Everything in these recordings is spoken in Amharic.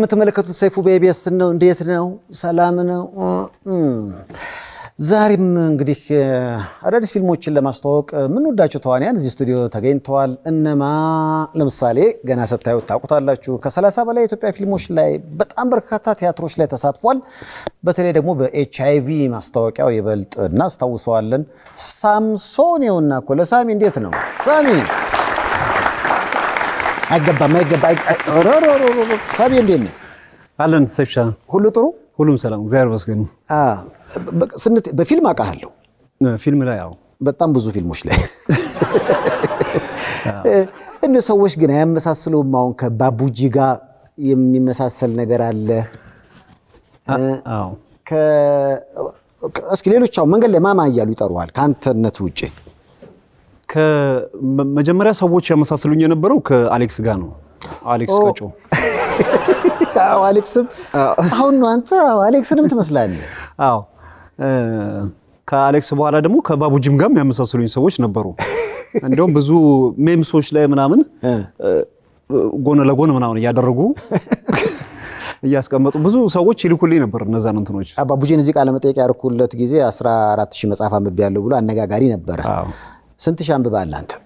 የምትመለከቱት ሰይፉ በኢቢኤስ ነው። እንዴት ነው? ሰላም ነው? ዛሬም እንግዲህ አዳዲስ ፊልሞችን ለማስተዋወቅ የምንወዳቸው ተዋንያን እዚህ ስቱዲዮ ተገኝተዋል። እነማ ለምሳሌ ገና ስታዩት ታውቁታላችሁ። ከሰላሳ በላይ የኢትዮጵያ ፊልሞች ላይ በጣም በርካታ ቲያትሮች ላይ ተሳትፏል። በተለይ ደግሞ በኤች አይ ቪ ማስታወቂያው ይበልጥ እናስታውሰዋለን። ሳምሶን ይኸውና እኮ ለሳሚ እንዴት ነው ሳሚ? አይገባም አይገባ ሳሚ እንዴት ነው? አለን ሰይፍሻ ሁሉ ጥሩ ሁሉም ሰላም እግዚአብሔር ይመስገን። ስንት በፊልም አውቃለሁ ፊልም ላይ ያው በጣም ብዙ ፊልሞች ላይ እነ ሰዎች ግን አያመሳስሉም። አሁን ከባቡጂ ጋር የሚመሳሰል ነገር አለ። አዎ እስኪ ሌሎች አሁን መንገድ ላይ ማማ እያሉ ይጠሩሃል ከአንተነት ውጭ? ከመጀመሪያ ሰዎች ያመሳስሉኝ የነበረው ከአሌክስ ጋር ነው። አሌክስ ቀጮ አዎ አሌክስም አሁን ነው አንተ አሌክስንም ትመስላለህ። አዎ ከአሌክስ በኋላ ደግሞ ከባቡጂም ጋር የሚያመሳስሉኝ ሰዎች ነበሩ። እንዲሁም ብዙ ሜምሶች ላይ ምናምን ጎን ለጎን ምናምን እያደረጉ እያስቀመጡ ብዙ ሰዎች ይልኩልኝ ነበር እነዛን እንትኖች። ባቡጂን እዚህ ቃለ መጠየቅ ያደረኩለት ጊዜ 14 ሺህ መጽሐፍ አንብቤያለሁ ብሎ አነጋጋሪ ነበረ። አዎ ስንት ሺህ አንብበሃል አንተ?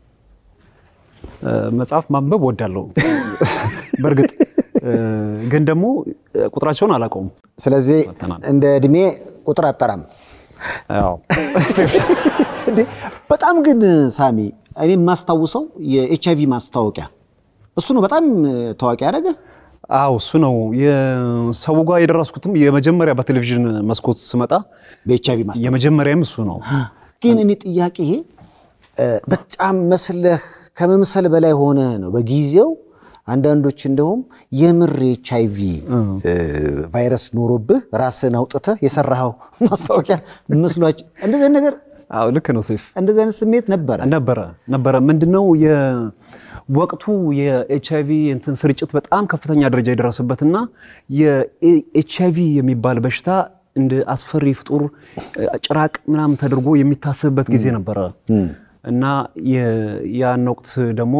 መጽሐፍ ማንበብ ወዳለሁ በእርግጥ ግን ደግሞ ቁጥራቸውን አላውቀውም። ስለዚህ መተናል። እንደ እድሜ ቁጥር አጠራም። አዎ እንዴ በጣም ግን ሳሚ እኔ የማስታውሰው የኤች አይቪ ማስታወቂያ እሱ ነው በጣም ታዋቂ ያደረገ። አዎ እሱ ነው የሰው ጋር የደረስኩትም የመጀመሪያ በቴሌቪዥን መስኮት ስመጣ በኤች አይቪ ማስታወቂያ የመጀመሪያም እሱ ነው። ግን እኔ ጥያቄ በጣም መስለህ ከመምሰል በላይ ሆነ ነው በጊዜው አንዳንዶች እንደውም የምር ኤች አይቪ ቫይረስ ኖሮብህ ራስን አውጥተህ የሰራኸው ማስታወቂያ መስሏቸው እንደዚህ አይነት ነገር አዎ ልክ ነው ሴፍ እንደዚህ አይነት ስሜት ነበረ። ነበረ ነበረ ምንድነው የወቅቱ የኤች አይቪ እንትን ስርጭት በጣም ከፍተኛ ደረጃ የደረሰበትና የኤች አይቪ የሚባል በሽታ እንደ አስፈሪ ፍጡር ጭራቅ ምናምን ተደርጎ የሚታሰብበት ጊዜ ነበረ እና የ- ያን ወቅት ደግሞ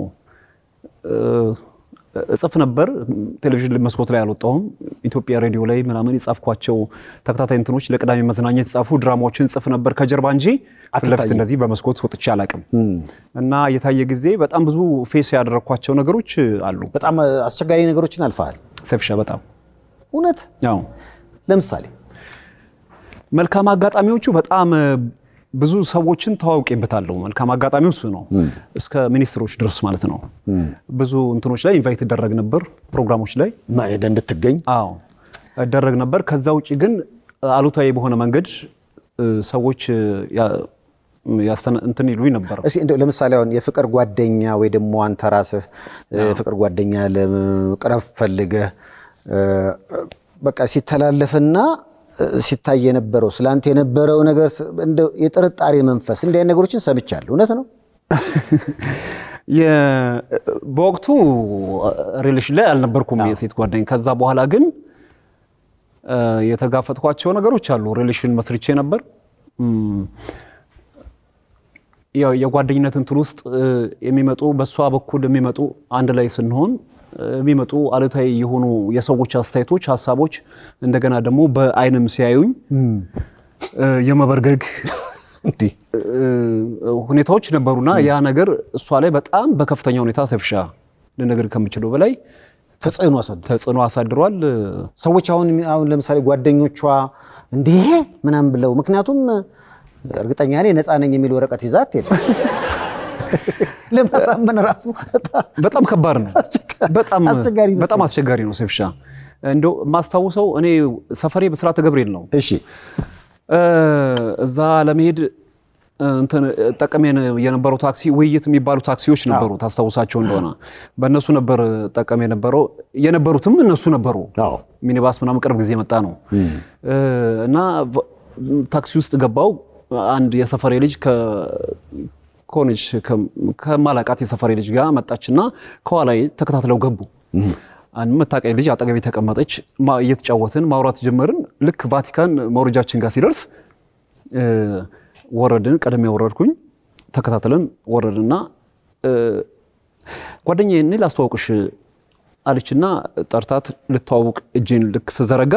እጽፍ ነበር። ቴሌቪዥን መስኮት ላይ አልወጣሁም። ኢትዮጵያ ሬዲዮ ላይ ምናምን የጻፍኳቸው ተከታታይ እንትኖች ለቅዳሜ መዝናኛ የተጻፉ ድራማዎችን ጽፍ ነበር ከጀርባ እንጂ ፊት ለፊት አትታይም። እንደዚህ በመስኮት ወጥቼ አላውቅም። እና የታየ ጊዜ በጣም ብዙ ፌስ ያደረግኳቸው ነገሮች አሉ። በጣም አስቸጋሪ ነገሮችን አልፈሃል። ሰፍሻ በጣም እውነት ያው ለምሳሌ መልካም አጋጣሚዎቹ በጣም ብዙ ሰዎችን ተዋውቄበታለሁ። መልካም አጋጣሚው እሱ ነው። እስከ ሚኒስትሮች ድረስ ማለት ነው። ብዙ እንትኖች ላይ ኢንቫይት እደረግ ነበር፣ ፕሮግራሞች ላይ ሄደ እንድትገኝ አዎ እደረግ ነበር። ከዛ ውጭ ግን አሉታዊ በሆነ መንገድ እ፣ ሰዎች ያ- ያስተነ- እንትን ይሉኝ ነበር። እስኪ እንደው ለምሳሌ አሁን የፍቅር ጓደኛ ወይ ደግሞ አንተ ራስህ የፍቅር ጓደኛ ለመቅረብ ፈልገህ እ፣ በቃ ሲተላለፍና እ፣ ሲታይ የነበረው ስለአንተ የነበረው ነገር ስ- እንደው የጥርጣሬ መንፈስ እንዲህ አይነት ነገሮችን ሰምቻለሁ። እውነት ነው? የ- በወቅቱ ሪሌሽን ላይ አልነበርኩም የሴት ጓደኛ። ከዛ በኋላ ግን እ፣ የተጋፈጥኳቸው ነገሮች አሉ። ሪሌሽን መስርቼ ነበር። እም፣ ያው የጓደኝነት እንትን ውስጥ እ፣ የሚመጡ በእሷ በኩል የሚመጡ አንድ ላይ ስንሆን እ፣ የሚመጡ አሉታዊ የሆኑ የሰዎች አስተያየቶች፣ ሀሳቦች እንደገና ደግሞ በአይንም ሲያዩኝ እ፣ የመበርገግ እንዲህ እ፣ ሁኔታዎች ነበሩና ያ ነገር እሷ ላይ በጣም በከፍተኛ ሁኔታ ሰፍሻ ልነግር ከምችለው በላይ ተጽዕኖ አሳድሯል። ተጽዕኖ አሳድሯል። ሰዎች አሁን አሁን ለምሳሌ ጓደኞቿ እንዲህ ምናምን ብለው ምክንያቱም እርግጠኛ ነኝ ነፃ ነኝ የሚል ወረቀት ይዛ አትሄድም። ለማሳመን ራሱ በጣም ከባድ ነው። በጣም አስቸጋሪ ይመስላል። በጣም አስቸጋሪ ነው። ሰፍሻ እንደው የማስታውሰው እኔ ሰፈሬ በስራተ ገብርኤል ነው። እሺ እ፣ እዛ ለመሄድ እንትን ጠቀም የነበረው ታክሲ ውይይት የሚባሉ ታክሲዎች ነበሩ። ታስታውሳቸው እንደሆነ በእነሱ ነበር ጠቀም የነበረው የነበሩትም እነሱ ነበሩ። አዎ ሚኒባስ ምናምን ቅርብ ጊዜ መጣ ነው እና ቫ- ታክሲ ውስጥ ገባው። አንድ የሰፈሬ ልጅ ከሆነች ከማላቃት የሰፈሬ ልጅ ጋር መጣችና ከኋላዬ ተከታትለው ገቡ። አንድ መታቀኝ ልጅ አጠገቤ ተቀመጠች። ማ- እየተጫወትን ማውራት ጀመርን። ልክ ቫቲካን መውረጃችን ጋር ሲደርስ እ፣ ወረድን። ቀደም ያወረድኩኝ ተከታትለን ወረድንና እ፣ ጓደኛዬ እኔ ላስተዋውቅሽ አለችና ጠርታት ልተዋውቅ እጄን ልክ ስዘረጋ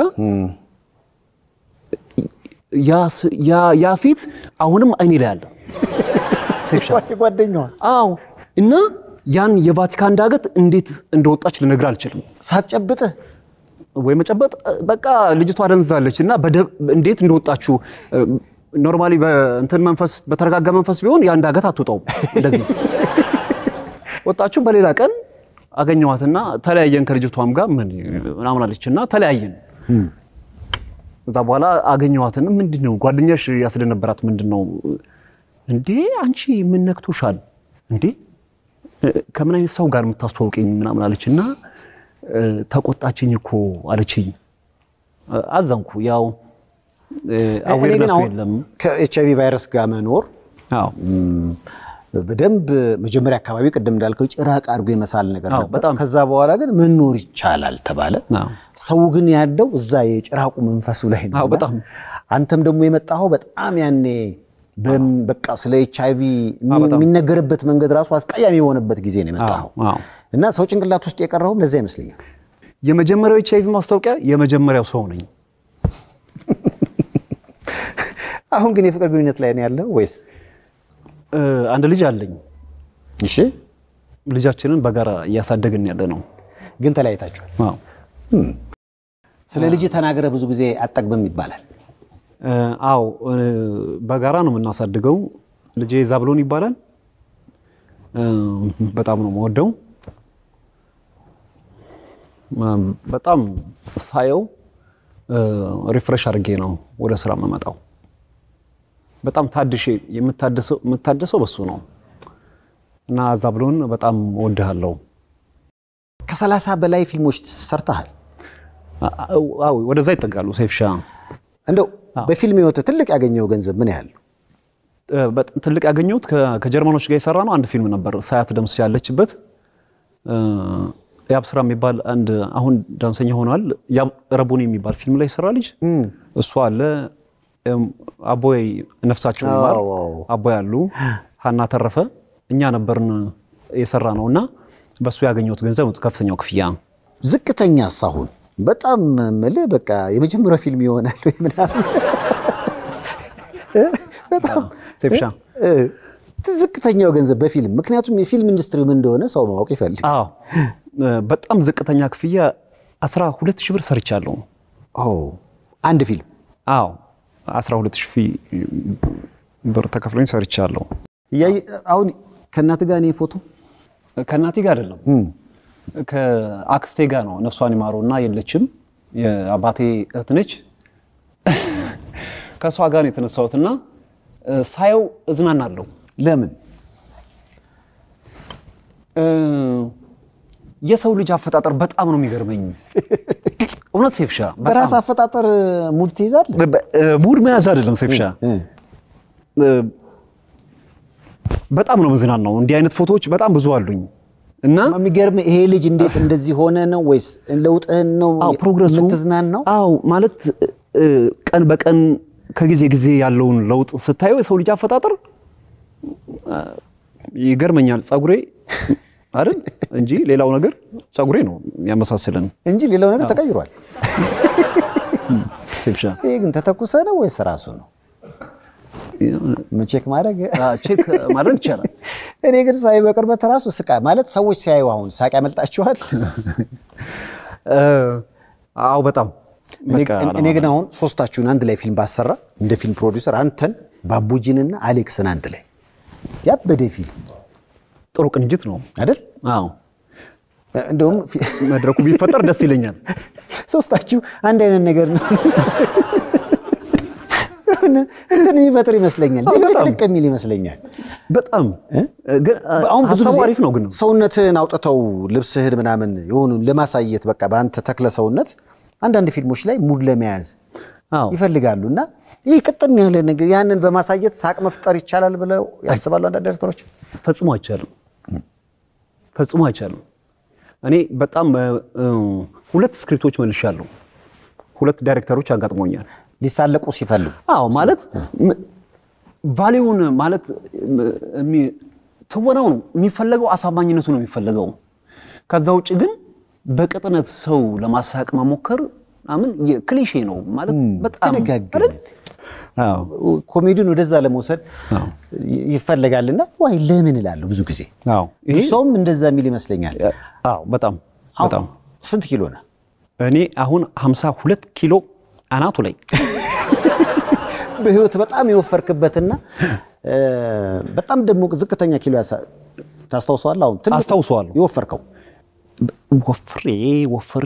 ያ ስ- ያ- ያ ፊት አሁንም አይኔ ላይ አለ። ሴፍሻ ጓደኛዋ አዎ። እና ያን የቫቲካን ዳገት እንዴት እንደወጣች ልነግር አልችልም። ሳትጨብጥህ ወይ መጨበጥ በቃ ልጅቷ ደንዛለች እና በደብ- እንዴት እንደወጣችሁ ኖርማሊ በእንትን መንፈስ በተረጋጋ መንፈስ ቢሆን ያን ዳገት አትወጣውም። እንደዚህ ወጣችሁ። በሌላ ቀን አገኘኋትና ተለያየን ከልጅቷም ጋር ምን ምናምን አለች እና ተለያየን። ከዛ በኋላ አገኘኋትና ምንድን ነው ጓደኛሽ ያስደነበራት ምንድን ነው እንዴ አንቺ ምን ነክቶሻል እንዴ ከምን አይነት ሰው ጋር የምታስተዋውቀኝ ምናምን አለች እና ተቆጣችኝ እኮ አለችኝ። አዘንኩ። ያው እኔ ግን አዌርነሱ አሁን የለም። ከኤች አይቪ ቫይረስ ጋር መኖር አዎ በደንብ መጀመሪያ አካባቢ ቅድም እንዳልከው ጭራቅ አድርጎ የመሳል ነገር አዎ፣ ነበር። በጣም። ከዛ በኋላ ግን መኖር ይቻላል ተባለ። አዎ። ሰው ግን ያለው እዛ የጭራቁ መንፈሱ ላይ ነው። አዎ፣ እና በጣም። አንተም ደግሞ የመጣኸው በጣም ያኔ በም- በቃ ስለ ኤች አይቪ አዎ፣ በጣም። የሚነገርበት መንገድ ራሱ አስቀያሚ የሆነበት ጊዜ ነው የመጣኸው አዎ። እና ሰው ጭንቅላት ውስጥ የቀረውም ለዛ ይመስለኛል። የመጀመሪያው ኤች አይቪ ማስታወቂያ የመጀመሪያው ሰው ነኝ። አሁን ግን የፍቅር ግንኙነት ላይ ነው ያለው ወይስ? እ፣ አንድ ልጅ አለኝ። እሺ ልጃችንን በጋራ እያሳደግን ያለ ነው። ግን ተለያይታችኋል። አዎ። ስለ ልጅ ተናገረ ብዙ ጊዜ አጠግብም ይባላል። እ፣ አዎ እ፣ በጋራ ነው የምናሳድገው። ልጄ ዛብሎን ይባላል። እ፣ በጣም ነው የምወደው። እ፣ በጣም ሳየው ሪፍሬሽ አድርጌ ነው ወደ ስራ የምመጣው። በጣም ታድሼ የምታደሰው የምታደሰው በሱ ነው እና ዛብሎን በጣም እወድሃለሁ። ከሰላሳ በላይ ፊልሞች ሰርተሃል። አዎ ወደዛ ይጠጋሉ። ሴፍሻ እንደው በፊልም ህይወት ትልቅ ያገኘው ገንዘብ ምን ያህል ነው? እ፣ በጣም ትልቅ ያገኘሁት ከ- ከጀርመኖች ጋር የሰራ ነው አንድ ፊልም ነበር። ሳያት ደምስ ያለችበት እ፣ የአብስራ የሚባል አንድ አሁን ዳንሰኛ ሆኗል። ያብ ረቡኒ የሚባል ፊልም ላይ የሰራ ልጅ እሱ አለ። እም፣ አቦይ ነፍሳቸው ይማር አዎ፣ አዎ። አቦይ አሉ። ሀና ተረፈ እኛ ነበርን የሰራ ነው እና በእሱ ያገኘሁት ገንዘብ ነው ከፍተኛው ክፍያ። ዝቅተኛ ሳሁን በጣም የምልህ በቃ የመጀመሪያው ፊልም ይሆናል ወይ ምናምን በጣም ሴፍሻ እ፣ ዝቅተኛው ገንዘብ በፊልም ምክንያቱም የፊልም ኢንዱስትሪ ምን እንደሆነ ሰው ማወቅ ይፈልግ። አዎ እ፣ በጣም ዝቅተኛ ክፍያ አስራ ሁለት ሺህ ብር ሰርቻለሁ። አንድ ፊልም አዎ 12 ሺህ ብር ተከፍሎኝ ሰርቻለሁ። እያየ- አሁን ከእናትህ ጋር እኔ ፎቶ ከእናቴ ጋር አይደለም ከአክስቴ ጋር ነው። ነፍሷን ይማረውና የለችም፣ የአባቴ እህት ነች። ከእሷ ጋር ነው የተነሳሁትና እ፣ ሳየው እዝናናለሁ። ለምን እ፣ የሰው ልጅ አፈጣጠር በጣም ነው የሚገርመኝ። እውነት ሴፍሻ በጣም። በራስ አፈጣጠር ሙድ ትይዛለህ? በ- በ- እ፣ ሙድ መያዝ አይደለም ሴፍሻ እ፣ እ፣ በጣም ነው መዝናናው። እንዲህ አይነት ፎቶዎች በጣም ብዙ አሉኝ እና የሚገርም ይሄ ልጅ እንዴት እንደዚህ ሆነ ነው ወይስ ለውጥህን ነው አዎ ፕሮግረሱ የምትዝናናው? አዎ ማለት እ፣ ቀን በቀን ከጊዜ ጊዜ ያለውን ለውጥ ስታየው የሰው ልጅ አፈጣጠር እ፣ ይገርመኛል። ጸጉሬ አይደል እንጂ ሌላው ነገር ጸጉሬ ነው የሚያመሳስለን። እንጂ ሌላው ነገር ተቀይሯል። ሴፍሻ ይሄ ግን ተተኩሰ ነው ወይስ ራሱ ነው? ቼክ ማድረግ አ፣ ቼክ ማድረግ ይቻላል። እኔ ግን ሳይ በቅርበት ራሱ ስቃ ማለት ሰዎች ሲያዩ አሁን ሳቅ ያመልጣችኋል። እ፣ አዎ በጣም እኔ- በቃ እኔ ግን አሁን ሶስታችሁን አንድ ላይ ፊልም ባሰራ እንደ ፊልም ፕሮዲውሰር አንተን ባቡጂንና አሌክስን አንድ ላይ ያበደ ፊልም ጥሩ ቅንጅት ነው። አይደል? አዎ እንደውም ፊ- መድረኩ ቢፈጠር ደስ ይለኛል። ሶስታችሁ አንድ አይነት ነገር ነው እንትን የሚፈጥር ይመስለኛል። አዎ፣ በጣም። ልቅ የሚል ይመስለኛል። በጣም ግን አሁን ብዙ ሀሳቡ ጊዜ አሪፍ ነው ግን ሰውነትህን አውጥተው ልብስህን ምናምን የሆኑ ለማሳየት በቃ በአንተ ተክለ ሰውነት አንዳንድ ፊልሞች ላይ ሙድ ለመያዝ አዎ ይፈልጋሉ እና ይህ ቅጥን ያለ ነገር ያንን በማሳየት ሳቅ መፍጠር ይቻላል ብለው ያስባሉ አንዳንድ ዳይሬክተሮች። ፈጽሞ አይቻልም። ፈጽሞ አይቻልም። እኔ በጣም እ፣ እ፣ ሁለት ስክሪፕቶች መልሻለሁ። ሁለት ዳይሬክተሮች አጋጥሞኛል። ሊሳለቁ ሲፈልጉ አዎ ማለት ም- ቫሊዩን ማለት ም- የሚ- ትወናው ነው የሚፈለገው፣ አሳማኝነቱ ነው የሚፈለገው። ከዛ ውጭ ግን በቅጥነት ሰው ለማሳቅ መሞከር ምናምን የክሊሼ ነው ማለት በጣም ተነጋገርነት አዎ ኮሜዲን ወደዛ ለመውሰድ አዎ። ይፈለጋልና ዋይ ለምን እላለሁ ብዙ ጊዜ አዎ ብዙ ሰውም እንደዛ የሚል ይመስለኛል። አዎ በጣም በጣም ስንት ኪሎ ነህ? እኔ አሁን 52 ኪሎ አናቱ ላይ በህይወት በጣም የወፈርክበትና እ፣ በጣም ደግሞ ዝቅተኛ ኪሎ ያሳ- ታስታውሰዋለህ? አሁን ትልቁ አስታውሰዋለሁ። የወፈርከው ወፍሬ ወፍሬ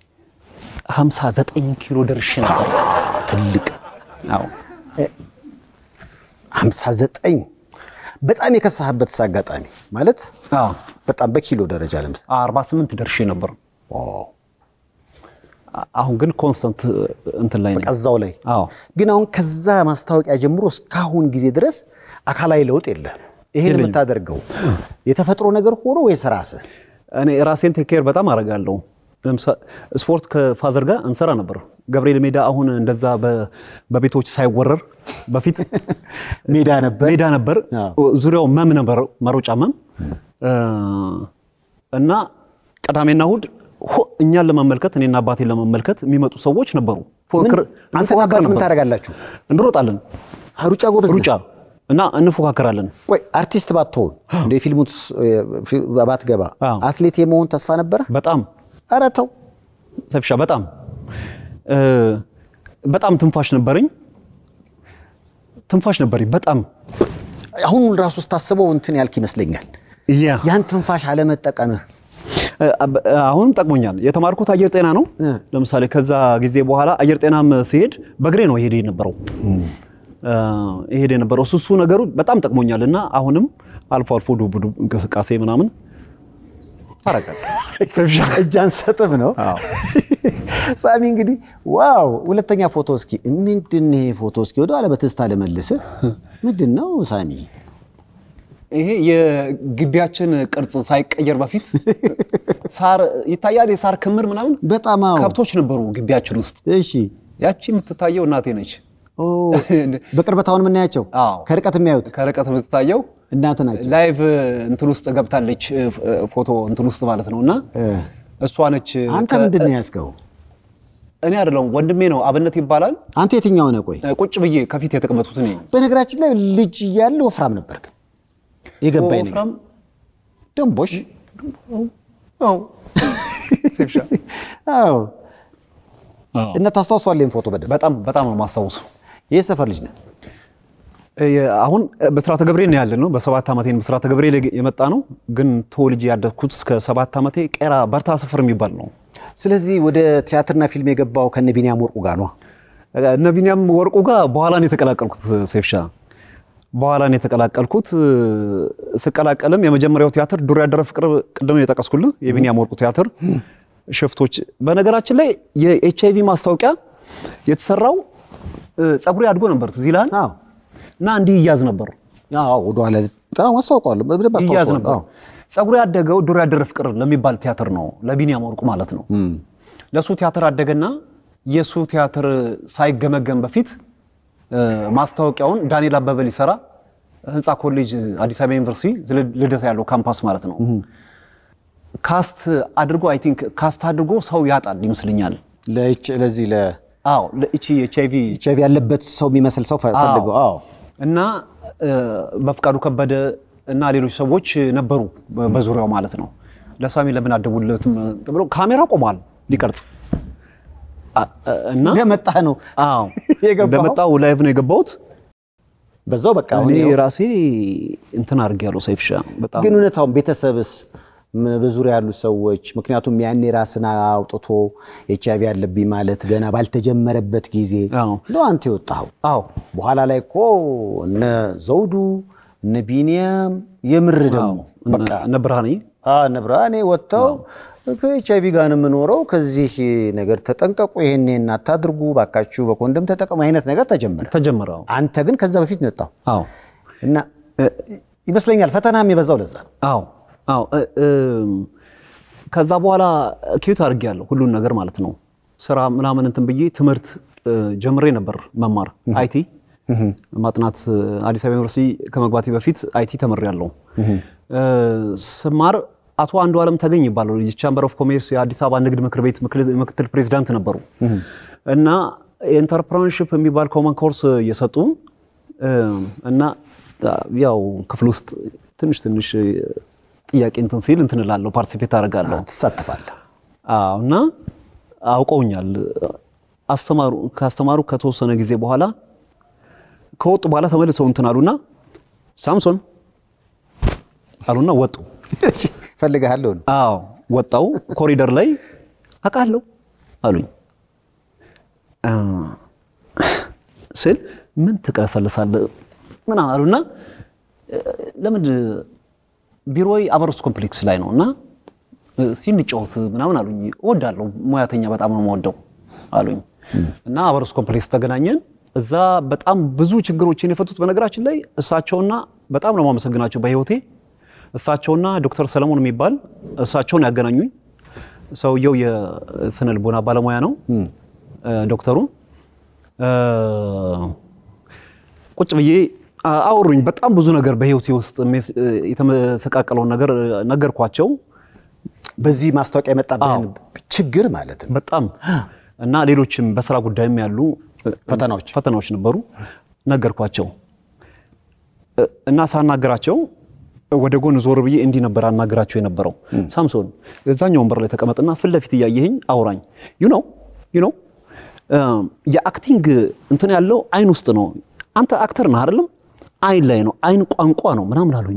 59 ኪሎ ደርሼ ነበር። ትልቅ አዎ 59 በጣም የከሳህበት አጋጣሚ ማለት አዎ በጣም በኪሎ ደረጃ ለምሳሌ 48 ደርሼ ነበር። ዋው፣ አሁን ግን ኮንስተንት እንትን ላይ ነኝ። እዛው ላይ አዎ ግን አሁን ከዛ ማስታወቂያ ጀምሮ እስካሁን ጊዜ ድረስ አካላዊ ለውጥ የለም። ይሄን የለኝም። የምታደርገው የተፈጥሮ ነገር ሆኖ ወይስ ራስህ? እኔ ራሴን ቴክ ኬር በጣም አደርጋለሁ። ለምሳሌ ስፖርት ከፋዘር ጋር እንሰራ ነበር። ገብርኤል ሜዳ አሁን እንደዛ በ- በቤቶች ሳይወረር በፊት ሜዳ ነበር ሜዳ ነበር። አዎ። ዙሪያው መም ነበር፣ መሮጫ መም እ፣ እና ቅዳሜና እሑድ ሆ- እኛን ለመመልከት እኔና አባቴን ለመመልከት የሚመጡ ሰዎች ነበሩ። ፉክክር አንተና እንፎካከር አባት ምን ነበር። ታደርጋላችሁ? እንሮጣለን፣ ሩጫ ጎበዝ ነህ? ሩጫ እና እንፎካከራለን። ቆይ አርቲስት ባትሆን እንደ ፊልሙ ባትገባ አዎ። አትሌት የመሆን ተስፋ ነበረ? በጣም ኧረ ተው። ሰፊሻ በጣም እ፣ በጣም ትንፋሽ ነበረኝ ትንፋሽ ነበረኝ በጣም አሁን ራሱ ስታስበው እንትን ያልክ ይመስለኛል። ያ ያን ትንፋሽ አለመጠቀምህ እ፣ አሁንም ጠቅሞኛል። የተማርኩት አየር ጤና ነው። እ። ለምሳሌ ከዛ ጊዜ በኋላ አየር ጤናም ሲሄድ በእግሬ ነው ይሄድ የነበረው እ፣ ይሄድ የነበረው እሱ እሱ ነገሩ በጣም ጠቅሞኛል እና አሁንም አልፎ አልፎ ዱብ ዱብ እንቅስቃሴ ምናምን አረጋለሁ። እጅ አንሰጥም ነው። አዎ። ሳሚ እንግዲህ ዋው! ሁለተኛ ፎቶ እስኪ ምንድን ነው ይሄ ፎቶ? እስኪ ወደ ኋላ በትዝታ ልመልስህ። ምንድን ነው ሳሚ? ይሄ የግቢያችን ቅርጽ ሳይቀየር በፊት ሳር ይታያል። የሳር ክምር ምናምን በጣም አዎ። ከብቶች ነበሩ ግቢያችን ውስጥ። እሺ። ያቺ የምትታየው እናቴ ነች። ኦ፣ በቅርበት አሁን የምናያቸው አዎ። ከርቀት የሚያዩት ከርቀት የምትታየው እናት ናቸው። ላይቭ እንትን ውስጥ ገብታለች፣ ፎቶ እንትን ውስጥ ማለት ነው። እና እ፣ እሷ ነች። አንተ ከ- ምንድን ነው ያዝከው? እኔ አይደለሁም ወንድሜ ነው፣ አብነት ይባላል። አንተ የትኛው ነህ? ቆይ ቁጭ ብዬ ከፊት የተቀመጡት እኔ በነገራችን ላይ ልጅ እያለ ወፍራም ነበርክ። የገባኝ ነገር ወፍራም ደንቦሽ አዎ። ሴፍሻ። አዎ። አዎ። እና ታስታውሷል ይሄን ፎቶ በደንብ። በጣም በጣም ነው የማስታውሰው። ይህ ሰፈር ልጅ ነህ? የ- አሁን በስርዓተ ገብርኤል ነው ያለ ነው። በሰባት ዓመቴ ነው በስርዓተ ገብርኤል የመጣ ነው። ግን ተወልጄ ያደግኩት እስከ ሰባት ዓመቴ ቄራ በርታ ሰፈር የሚባል ነው። ስለዚህ ወደ ቲያትርና ፊልም የገባው ከነ ቢኒያም ወርቁ ጋር ነው። እነ ቢኒያም ወርቁ ጋር በኋላ ነው የተቀላቀልኩት። ሴፍሻ በኋላ ነው የተቀላቀልኩት። ስቀላቀልም የመጀመሪያው ቲያትር ዱር ያደረ ፍቅር ቅድም የጠቀስኩልህ የቢኒያም ወርቁ ቲያትር ሽፍቶች። በነገራችን ላይ የኤች አይቪ ማስታወቂያ የተሰራው እ፣ ፀጉሬ አድጎ ነበር ትዝ ይልሃል? አዎ እና እንዲህ ይያዝ ነበር አዎ፣ ወደኋላ በጣም አስታውቀዋለሁ፣ በደንብ ይያዝ አስታውቀዋለሁ። ነበር። አዎ። ፀጉሬ ያደገው ዱር ያደረ ፍቅር ለሚባል ቲያትር ነው፣ ለቢኒያም ወርቁ ማለት ነው። እም፣ ለሱ ቲያትር አደገና የሱ ቲያትር ሳይገመገም በፊት እ፣ ማስታወቂያውን ዳንኤል አበበ ሊሰራ ህንፃ ኮሌጅ አዲስ አበባ ዩኒቨርሲቲ ል- ልደታ ያለው ካምፓስ ማለት ነው ካስት አድርጎ አይ ቲንክ ካስት አድርጎ ሰው ያጣል ይመስለኛል። ለኤች ለዚህ አዎ ለእቺ ኤች አይቪ ለኤች አይቪ ያለበት ሰው የሚመስል ሰው ፈ- ፈልገው። አዎ እና እ፣ በፍቃዱ ከበደ እና ሌሎች ሰዎች ነበሩ በ- በዙሪያው ማለት ነው። ለሳሚ ለምን አደቡለትም ብሎ ካሜራ ቆሟል ሊቀርጽ አ- እና እንደመጣ ነው አዎ የገባኸው? እንደመጣው ላይቭ ነው የገባሁት። በዛው በቃ አሁን እኔ ይኸው። ራሴ እንትን አድርጌያለሁ። ሰይፍሻ በጣም ግን እውነታውን ቤተሰብስ ም- በዙሪያ ያሉ ሰዎች ምክንያቱም ያኔ ራስን አውጥቶ ኤች አይቪ ያለብኝ ማለት ገና ባልተጀመረበት ጊዜ አዎ ነው አንተ የወጣኸው። አዎ በኋላ ላይ እኮ እነ ዘውዱ እነ ቢኒያም የምር ደግሞ በቃ እነ ብርሃኔ አዎ፣ እነ ብርሃኔ ወጥተው ከኤች አይቪ ጋር ነው የምኖረው፣ ከዚህ ነገር ተጠንቀቁ፣ ይሄን ይሄን አታድርጉ፣ ባካችሁ በኮንደም ተጠቀሙ አይነት ነገር ተጀመረ። ተጀመረ። አንተ ግን ከዛ በፊት ነው የወጣው አዎ እና ይመስለኛል ፈተናም የበዛው ለዛ ነው። አዎ አዎ እ- እም፣ ከዛ በኋላ ኪዩት አድርጌያለሁ ሁሉን ነገር ማለት ነው። ስራ ምናምን እንትን ብዬ ትምህርት እ፣ ጀምሬ ነበር መማር አይቲ ማጥናት አዲስ አበባ ዩኒቨርሲቲ ከመግባቴ በፊት አይቲ ተምሬያለሁ። እ፣ ስማር አቶ አንዱ ዓለም ተገኝ ይባላሉ። የቻምበር ኦፍ ኮሜርስ የአዲስ አበባ ንግድ ምክር ቤት ምክትል ፕሬዚዳንት ነበሩ እና ኢንተርፕረነርሺፕ የሚባል ኮመን ኮርስ እየሰጡ እና ያው ክፍል ውስጥ ትንሽ ትንሽ ጥያቄ እንትን ሲል እንትን እላለሁ፣ ፓርቲሲፔት አደርጋለሁ። ትሳተፋለህ? አዎ እና አውቀውኛል። አስተማሩ ካስተማሩ ከተወሰነ ጊዜ በኋላ ከወጡ በኋላ ተመልሰው እንትን አሉና ሳምሶን አሉና ወጡ። ፈልግሃለሁ ነው። አዎ ወጣው። ኮሪደር ላይ አውቃለሁ አሉኝ ስል ምን ትቀለሰልሳለህ ምናምን አሉና ለምን ቢሮዬ አበሮስ ኮምፕሌክስ ላይ ነው እና ሲንጫወት ምናምን አሉኝ። እወዳለሁ፣ ሙያተኛ በጣም ነው የምወደው አሉኝ እና አበሮስ ኮምፕሌክስ ተገናኘን። እዛ በጣም ብዙ ችግሮችን የፈቱት በነገራችን ላይ እሳቸውና በጣም ነው የማመሰግናቸው በህይወቴ እሳቸውና ዶክተር ሰለሞን የሚባል እሳቸውን ያገናኙኝ። ሰውየው የስነ ልቦና ባለሙያ ነው ዶክተሩ። ቁጭ ብዬ አወሩኝ። በጣም ብዙ ነገር በህይወቴ ውስጥ የተመሰቃቀለውን ነገር ነገርኳቸው። በዚህ ማስታወቂያ የመጣብህን ችግር ማለት ነው። በጣም እና ሌሎችም በስራ ጉዳይም ያሉ ፈተናዎች ፈተናዎች ነበሩ ነገርኳቸው እና ሳናገራቸው ወደ ጎን ዞር ብዬ እንዲህ ነበር አናገራቸው የነበረው። ሳምሶን እዛኛው ወንበር ላይ ተቀመጥና ፊት ለፊት እያየኸኝ አውራኝ። ዩ ነው ዩ ነው የአክቲንግ እንትን ያለው አይን ውስጥ ነው። አንተ አክተር ነህ አይደለም? አይን ላይ ነው። አይን ቋንቋ ነው ምናምን አሉኝ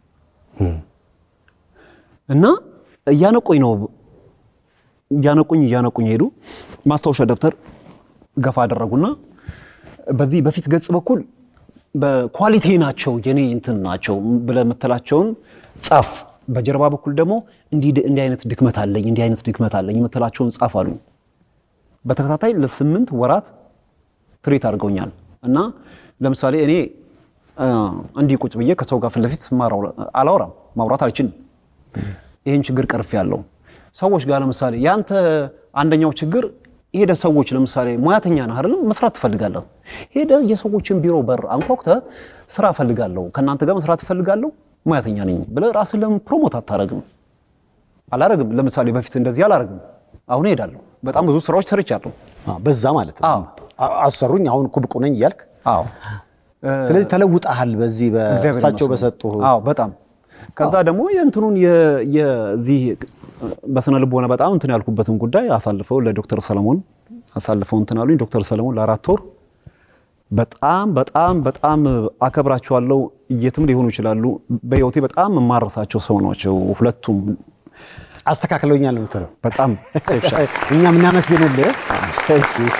እና እያነቁኝ ነው እያነቁኝ እያነቁኝ ሄዱ። ማስታወሻ ደብተር ገፋ አደረጉና በዚህ በፊት ገጽ በኩል በኳሊቲ ናቸው የኔ እንትን ናቸው ብለህ የምትላቸውን ጻፍ፣ በጀርባ በኩል ደግሞ እንዲህ አይነት ድክመት አለኝ እንዲህ አይነት ድክመት አለኝ የምትላቸውን ጻፍ አሉኝ። በተከታታይ ለስምንት ወራት ትሬት አድርገውኛል እና ለምሳሌ እኔ እንዲህ ቁጭ ብዬ ከሰው ጋር ፊት ለፊት አላወራም፣ ማውራት አልችልም። ይህን ችግር ቀርፍ ያለው ሰዎች ጋር ለምሳሌ ያንተ አንደኛው ችግር ሄደ ሰዎች ለምሳሌ ሙያተኛ ነህ አይደለም፣ መስራት ትፈልጋለህ። ሄደ የሰዎችን ቢሮ በር አንኳኩተህ ስራ እፈልጋለሁ፣ ከእናንተ ጋር መስራት እፈልጋለሁ፣ ሙያተኛ ነኝ ብለህ ራስን ለምን ፕሮሞት አታረግም? አላረግም። ለምሳሌ በፊት እንደዚህ አላረግም፣ አሁን እሄዳለሁ። በጣም ብዙ ስራዎች ሰርቻለሁ። በዛ ማለት ነው። አዎ። አሰሩኝ፣ አሁን እኮ ብቁ ነኝ እያልክ አዎ ስለዚህ ተለውጠሃል። በዚህ እግዚአብሔር በእሳቸው ይመስገን። በሰጡ አዎ በጣም ከዛ ደግሞ የእንትኑን የ- የዚህ በስነ ልቦና በጣም እንትን ያልኩበትን ጉዳይ አሳልፈው ለዶክተር ሰለሞን አሳልፈው እንትን አሉኝ። ዶክተር ሰለሞን ለአራት ወር በጣም በጣም በጣም አከብራቸዋለሁ። የትም ሊሆኑ ይችላሉ። በህይወቴ በጣም የማረሳቸው ሰው ናቸው ሁለቱም። አስተካክለውኛል የምትለው በጣም ሴፍሻ እኛም እናመስግንልህ። እሺ፣ እሺ።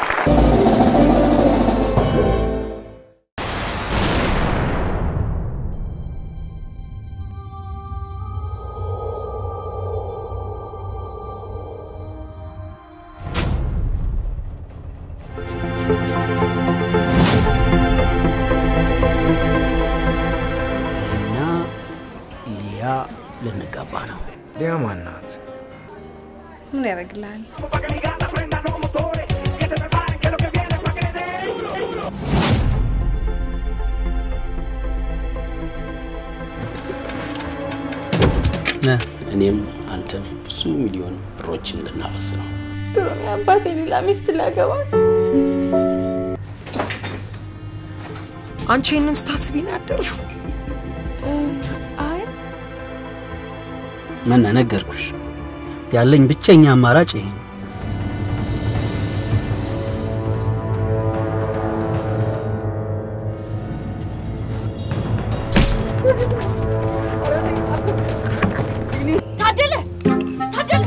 እና ሊያ ልንጋባ ነው። ሊያ ማናት? ምን ያደርግልሃል? እኔም አንተም ብዙ ሚሊዮን ብሮችን ልናፈስ ነው። ድሮም አባቴ ሌላ ሚስት ሊያገባ አንቺ ይህንን ስታስቢ ነው ያደርሽው? አይ ምን ነገርኩሽ? ያለኝ ብቸኛ አማራጭ ይሄ ነው። ታደለ ታደለ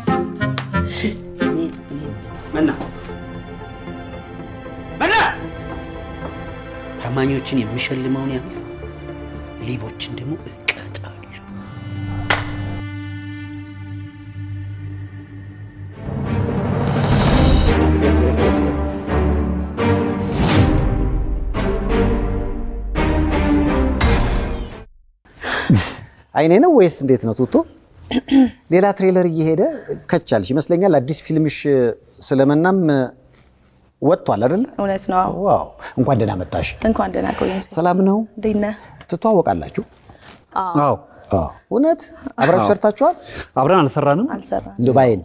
መና መና ታማኞችን የሚሸልመውን ያህል ሌቦችን ደግሞ እቀጣለሁ። አይኔ ነው ወይስ እንዴት ነው ቱቶ? ሌላ ትሬለር እየሄደ ከቻልሽ ይመስለኛል። አዲስ ፊልምሽ ስለመናም ወጥቷል አይደለ? እውነት ነው። አዎ። ዋው እንኳን ደህና መጣሽ። እንኳን ደህና ቆየኝ። ሰላም ነው? እንዴት ነህ? ትተዋወቃላችሁ? አዎ እውነት አብራችሁ ሰርታችኋል? አብረን አልሰራንም። አልሰራም። እንደው ባይን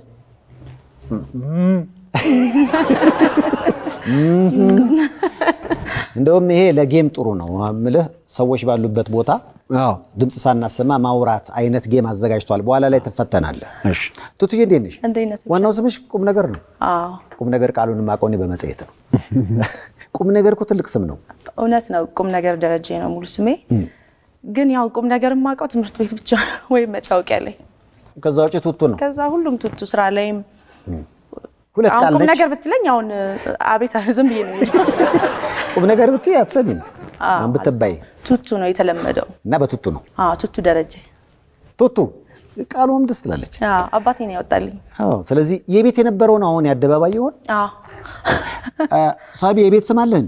እንደውም ይሄ ለጌም ጥሩ ነው ምልህ ሰዎች ባሉበት ቦታ አዎ ድምፅ ሳናሰማ ማውራት አይነት ጌም አዘጋጅቷል። በኋላ ላይ ትፈተናለህ። እሺ ቱቱዬ እንዴት ነሽ? እንዴት ነህ? ዋናው ስምሽ ቁም ነገር ነው። አዎ ቁም ነገር ቃሉን ማቆኔ በመጽሔት ነው። ቁም ነገር እኮ ትልቅ ስም ነው። እውነት ነው። ቁም ነገር ደረጀ ነው ሙሉ ስሜ። ግን ያው ቁም ነገር የማውቀው ትምህርት ቤት ብቻ ወይም መታወቂያ ላይ። ከዛ ውጭ ቱቱ ነው። ከዛ ሁሉም ቱቱ ስራ ላይም ሁለት አሁን ቃል ቁም ነች። ነገር ብትለኝ አሁን አቤት ዝም ብዬ ነው ቁም ነገር ብትይ አትሰሚም። አሁን ብትባይ ቱቱ ነው የተለመደው። እና በቱቱ ነው አዎ ቱቱ ደረጀ። ቱቱ ቃሉም ደስ ትላለች። አዎ አባቴ ነው ያወጣልኝ። አዎ። ስለዚህ የቤት የነበረውን አሁን የአደባባይ ይሆን አዎ አ፣ ሳቢ የቤት ስም አለህ እንዴ?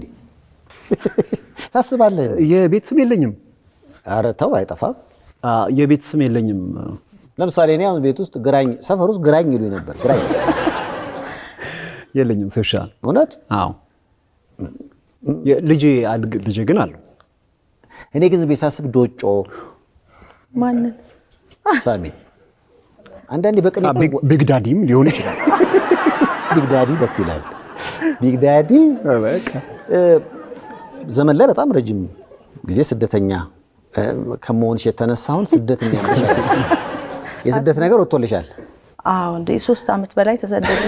ታስባለህ? የቤት ስም የለኝም። ኧረ ተው አይጠፋም። አ፣ የቤት ስም የለኝም። ለምሳሌ እኔ አሁን ቤት ውስጥ ግራኝ ሰፈር ውስጥ ግራኝ ይሉኝ ነበር። ግራኝ የለኝም ሰብሻ እውነት አዎ የ- ልጄ አድግ ልጄ ግን አለው እኔ ግን ዝም ብዬ ሳስብ ዶጮ ማንን ሳሚ አንዳንዴ በቅኔ አ፣ ቢግ- ቢግ ዳዲም ሊሆን ይችላል። ቢግ ዳዲ ደስ ይላል። ቢግ ዳዲ እ፣ ዘመን ላይ በጣም ረጅም ጊዜ ስደተኛ እ፣ ከመሆንሽ የተነሳ አሁን ስደተኛ ነሽ። የስደት ነገር ወጥቶልሻል። አዎ እንደ ሶስት አመት በላይ ተሰደደ።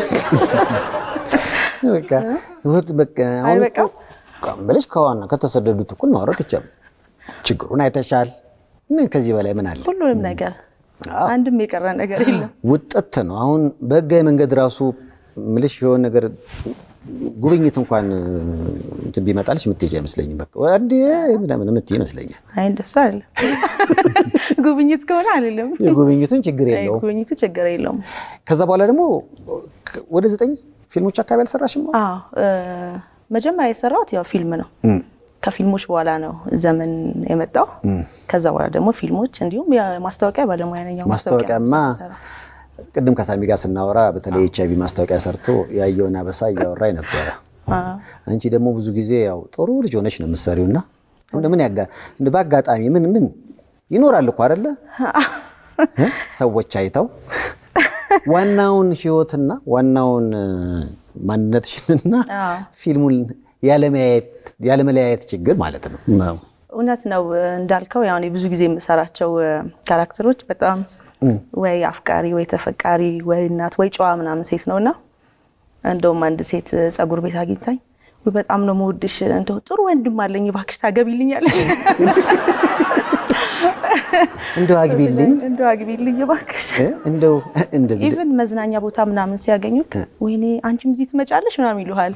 በቃ ህይወት በቃ አሁን አይበቃም? እኮ ብለሽ ከዋና ከተሰደዱት እኩል ማውራት ይቻላል። ችግሩን አይተሻል። ምን ከዚህ በላይ ምን አለ? ሁሉንም ነገር አንድም የቀረ ነገር የለም። ውጥት ነው። አሁን በህጋዊ መንገድ ራሱ ምልሽ የሆነ ነገር ጉብኝት እንኳን እንትን ቢመጣልሽ የምትሄጂ አይመስለኝም። በቃ እንዴ ምናምን የምትይ ይመስለኛል። አይ እንደሱ አይደለም። ጉብኝት ከሆነ አይደለም። የጉብኝቱን ችግር አይ የለውም። ጉብኝቱ ችግር የለውም። ከዛ በኋላ ደግሞ ወደ ዘጠኝ ፊልሞች አካባቢ አልሰራሽም? አዎ እ፣ መጀመሪያ የሰራሁት ያው ፊልም ነው። ከፊልሞች በኋላ ነው ዘመን የመጣው። ከዛ በኋላ ደግሞ ፊልሞች እንዲሁም የማስታወቂያ ባለሙያ ነኝ። ያው ማስታወቂያማ ነው የምሰራው። ቅድም ከሳሚ ጋር ስናወራ በተለይ ኤች አይቪ ማስታወቂያ ሰርቶ ያየውን አበሳ እያወራኝ ነበረ። አዎ። አንቺ ደግሞ ብዙ ጊዜ ያው ጥሩ ልጅ ሆነች ነው የምትሰሪው እና እንደምን ያጋ እንደ በአጋጣሚ ምን ምን ይኖራል እኮ አይደለ እ? ሰዎች አይተው ዋናውን ህይወትና ዋናውን እ፣ ማንነትሽንና አዎ። ፊልሙን ያለመያየት ያለመለያየት ችግር ማለት ነው። እውነት ነው እንዳልከው ያው እኔ ብዙ ጊዜ የምሰራቸው እ፣ ካራክተሮች በጣም ወይ አፍቃሪ ወይ ተፈቃሪ ወይ እናት ወይ ጨዋ ምናምን ሴት ነው እና እንደውም አንድ ሴት እ፣ ጸጉር ቤት አግኝታኝ ወይ በጣም ነው መውድሽ እንደው ጥሩ ወንድም አለኝ እባክሽ ታገቢልኛለሽ እንደው አግቢልኝ እንደው አግቢልኝ እባክሽ እ? እንደው እንደዚህ ኢቭን መዝናኛ ቦታ ምናምን ሲያገኙት ወይኔ አንቺም እዚህ ትመጫለሽ ምናምን ይሉሃል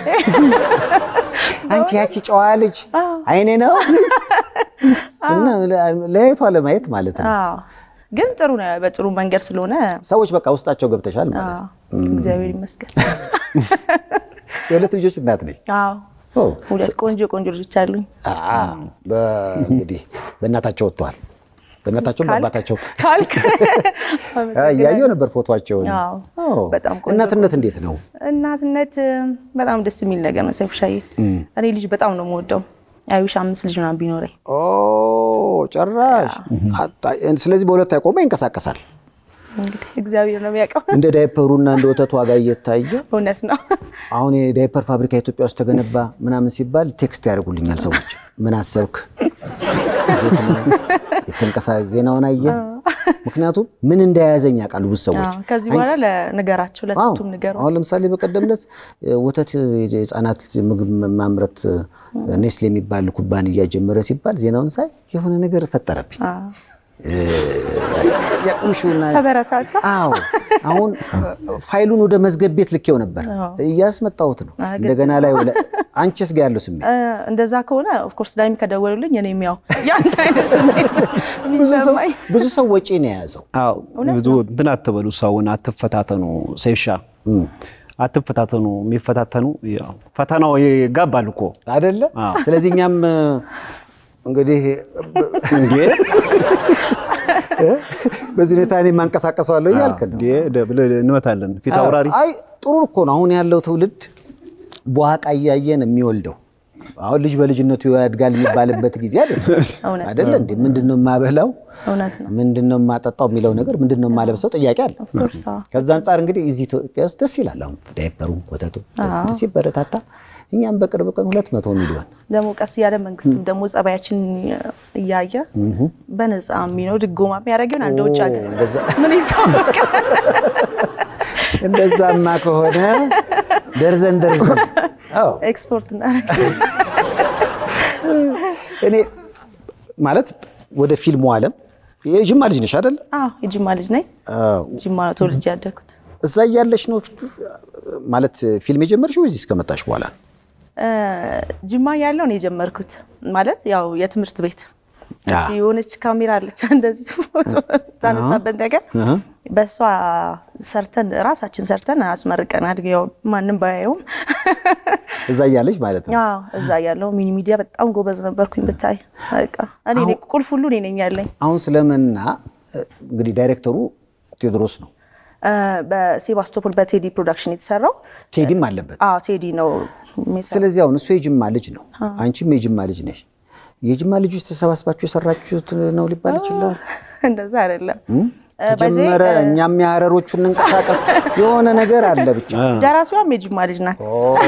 አንቺ ያቺ ጨዋ ልጅ አይኔ ነው እና ለያየቷ ለማየት ማለት ነው። አዎ ግን ጥሩ ነው በጥሩ መንገድ ስለሆነ ሰዎች በቃ ውስጣቸው ገብተሻል ማለት ነው። አዎ፣ እግዚአብሔር ይመስገን የሁለት ልጆች እናት ነች። አዎ ኦ፣ ሁለት ቆንጆ ቆንጆ ልጆች አሉኝ አ፣ በ- እንግዲህ በእናታቸው ወጥተዋል። በእናታቸውም ካልክ- በአባታቸው ካልክ አ፣ እያየሁ ነበር ፎቶቸውን። አዎ፣ ኦ፣ በጣም ቆንጆ እናትነት እንዴት ነው? እናትነት እ፣ በጣም ደስ የሚል ነገር ነው ሰይፉሻዬ እኔ ልጅ በጣም ነው የምወደው አይዊሽ አምስት ልጅ ምናምን ቢኖረኝ ኦ ጭራሽ። አጣ- ስለዚህ በሁለት አይቆመ ይንቀሳቀሳል። እንግዲህ እግዚአብሔር ነው የሚያውቀው እንደ ዳይፐሩና እንደ ወተቱ ዋጋ እየታየ እውነት ነው አሁን የዳይፐር ፋብሪካ ኢትዮጵያ ውስጥ ተገነባ ምናምን ሲባል ቴክስት ያደርጉልኛል ሰዎች። ምን አሰብክ? የት ነው? የተንቀሳ ዜናውን አየ። ምክንያቱም ምን እንደያዘኝ ያውቃሉ ብዙ ሰዎች። አዎ፣ ከዚህ በኋላ ለንገራቸው አዎ። ለቱቱም ንገሩ አሁን ለምሳሌ በቀደምነት ወተት የህፃናት ምግብ ማምረት ኔስሌ የሚባል ኩባንያ ጀመረ ሲባል ዜናውን ሳይ የሆነ ነገር ፈጠረብኝ። ያቁምሽውና ተበረታታ አዎ አሁን ፋይሉን ወደ መዝገብ ቤት ልኬው ነበር እያስመጣሁት ነው። እንደገና ላይ ወለ አንቺስ ጋ ያለው ስሜት እ፣ እንደዛ ከሆነ ኦፍኮርስ ዳይም ከደወሉልኝ እኔም ያው የአንተ አይነት ስሜት ብዙ ሰው- የሚሰማኝ ብዙ ሰው ወጪ ነው የያዘው። አዎ ብዙ እንትን አትበሉ፣ ሰውን አትፈታተኑ። ሰይሻ አትፈታተኑ። የሚፈታተኑ ያው ፈተናው ይጋባል እኮ አይደለ? አዎ። ስለዚህ እኛም እንግዲህ እንዴ በዚህ ሁኔታ እኔ ማንቀሳቀሰዋለሁ እያልክ ነው። እንዴ ብለህ እንመታለን። ፊት አውራሪ አይ ጥሩ እኮ ነው። አሁን ያለው ትውልድ በዋቃ እያየን የሚወልደው አሁን ልጅ በልጅነቱ ያድጋል የሚባልበት ጊዜ አይደለም እውነት አይደለ እንዴ? ምንድን ነው የማበላው፣ እውነት ነው። ምንድን ነው የማጠጣው የሚለው ነገር ምንድን ነው የማለብሰው ጥያቄ አለ። ኦፍኮርስ አዎ። ከዛ አንጻር እንግዲህ እዚህ ኢትዮጵያ ውስጥ ደስ ይላል። አሁን ዳይፐሩ ወተቱ ደስ ደስ ይበረታታ። እኛም በቅርብ ቀን ሁለት መቶ ሚሊዮን ደግሞ ቀስ እያለ መንግስትም ደግሞ ጸባያችን እያየ በነፃ የሚነው ድጎማ የሚያደርገውን አንድ ውጭ ሀገር ምን ይሳወቅ እንደዛማ ከሆነ ደርዘን ደርዘን አዎ ኤክስፖርት እናደርግ እኔ ማለት ወደ ፊልሙ ዓለም የጅማ ልጅ ነሽ አይደለ? አዎ የጅማ ልጅ ነኝ። አዎ። ጅማ ነው ተወልጄ ያደግኩት። እዛ እያለሽ ነው ማለት ፊልም የጀመርሽው እዚህ እስከመጣሽ በኋላ ነው? እ፣ ጅማ ያለው ነው የጀመርኩት። ማለት ያው የትምህርት ቤት አ። እቺ የሆነች ካሜራ አለች እንደዚህ ፎቶ ታነሳበት ነገር አሃ። በእሷ ሰርተን ራሳችን ሰርተን አስመርቀናል። ያው ማንም ባያየውም እዛ እያለች ማለት ነው። አዎ እዛ ያለው ሚኒ ሚዲያ በጣም ጎበዝ ነበርኩኝ። ብታይ በቃ እኔ ነኝ ቁልፍ ሁሉ እኔ ነኝ ያለኝ። አሁን ስለመና እንግዲህ ዳይሬክተሩ ቴዎድሮስ ነው። እ፣ በሴባስቶፖል በቴዲ ፕሮዳክሽን የተሰራው ቴዲም አለበት። አዎ ቴዲ ነው የሚሰራው። ስለዚህ አሁን እሱ የጅማ ልጅ ነው፣ አንቺም የጅማ ልጅ ነሽ። የጅማ ልጆች ተሰባስባችሁ የሰራችሁት ነው ሊባል ይችላል። እንደዛ አይደለም እ፣ በዚህ ተጀመረ እኛም የሀረሮቹ እንንቀሳቀስ የሆነ ነገር አለ ብቻ ደራሲዋም የጅማ ልጅ ናት።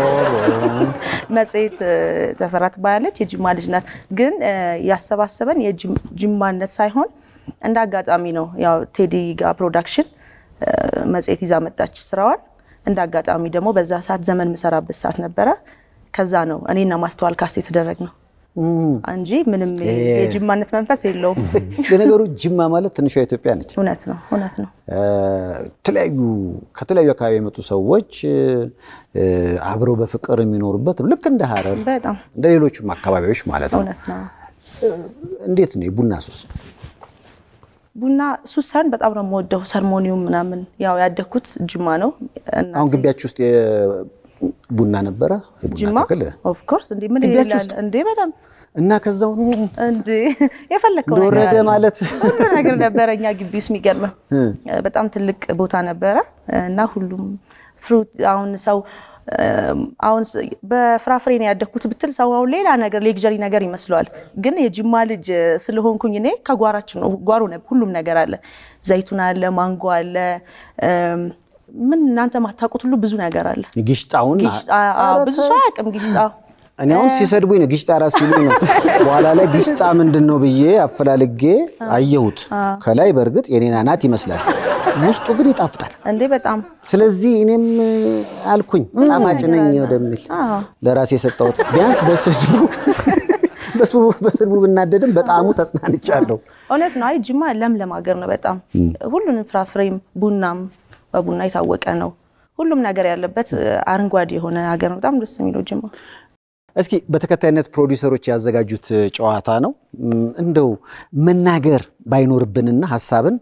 መጽሔት እ፣ ተፈራ ትባላለች። የጅማ ልጅ ናት። ግን እ፣ ያሰባሰበን የጅማነት ሳይሆን እንደ አጋጣሚ ነው። ያው ቴዲ ጋር ፕሮዳክሽን እ፣ መጽሔት ይዛ መጣች ስራዋን። እንደ አጋጣሚ ደግሞ በዛ ሰዓት ዘመን የምሰራበት ሰዓት ነበረ። ከዛ ነው እኔና ማስተዋል ካስት የተደረግ ነው እንጂ ምንም የጅማነት መንፈስ የለውም። ለነገሩ ጅማ ማለት ትንሿ ኢትዮጵያ ነች። እውነት ነው፣ እውነት ነው። የተለያዩ ከተለያዩ አካባቢ የመጡ ሰዎች እ፣ አብረው በፍቅር የሚኖሩበት ልክ እንደ ሀረር በጣም እንደ ሌሎቹም አካባቢዎች ማለት ነው። እውነት ነው። እንዴት ነው የቡና ሱስ? ቡና ሱስ ሳይሆን በጣም ነው የምወደው። ሰርሞኒውም ምናምን ያው ያደግኩት ጅማ ነው። እናቴ አሁን ግቢያችሁ ውስጥ የ- ቡና ነበረ የቡና ጅማ ተክል ኦፍ ኮርስ እንዴ ምን ግቢያችሁ ይላል ውስጥ? እንዴ በጣም እና ከዛው እንዴ የፈለከው ነገር እንደወረደ አለ። ማለት ሁሉ ነገር ነበረ እኛ ግቢ ውስጥ የሚገርምህ በጣም ትልቅ ቦታ ነበረ እና ሁሉም ፍሩት አሁን ሰው እም፣ አሁን ስ- በፍራፍሬ ነው ያደግኩት ብትል ሰው አሁን ሌላ ነገር ሌግዠሪ ነገር ይመስለዋል። ግን የጅማ ልጅ ስለሆንኩኝ እኔ ከጓራችን ነው ጓሮ ነበር ሁሉም ነገር አለ። ዘይቱን አለ፣ ማንጎ አለ፣ እም፣ ምን እናንተ ማታውቁት ሁሉ ብዙ ነገር አለ። ጊሽጣውን ጊሽጣ አዎ፣ ብዙ ሰው አያውቅም ጊሽጣ እኔ አሁን ሲሰድቡኝ ነው ጊሽጣ ራስ ሲሉኝ ነው። በኋላ ላይ ጊሽጣ ምንድን ነው ብዬ አፈላልጌ አየሁት። ከላይ በእርግጥ የኔን አናት ይመስላል፣ ውስጡ ግን ይጣፍጣል። እንዴ በጣም ስለዚህ እኔም አልኩኝ ጣፋጭ ነኝ ወደሚል አዎ። ለራሴ የሰጠሁት ቢያንስ በስድቡ በስድቡ በስድቡ ብናደድም በጣዕሙ ተጽናንቻለሁ። እውነት ነው። አይ ጅማ ለምለም ሀገር ነው በጣም ሁሉንም ፍራፍሬም ቡናም በቡና የታወቀ ነው። ሁሉም ነገር ያለበት እ፣ አረንጓዴ የሆነ ሀገር ነው። በጣም ደስ የሚለው ጅማ። እስኪ በተከታይነት ፕሮዲውሰሮች ያዘጋጁት ጨዋታ ነው። እም፣ እንደው መናገር ባይኖርብንና ሀሳብን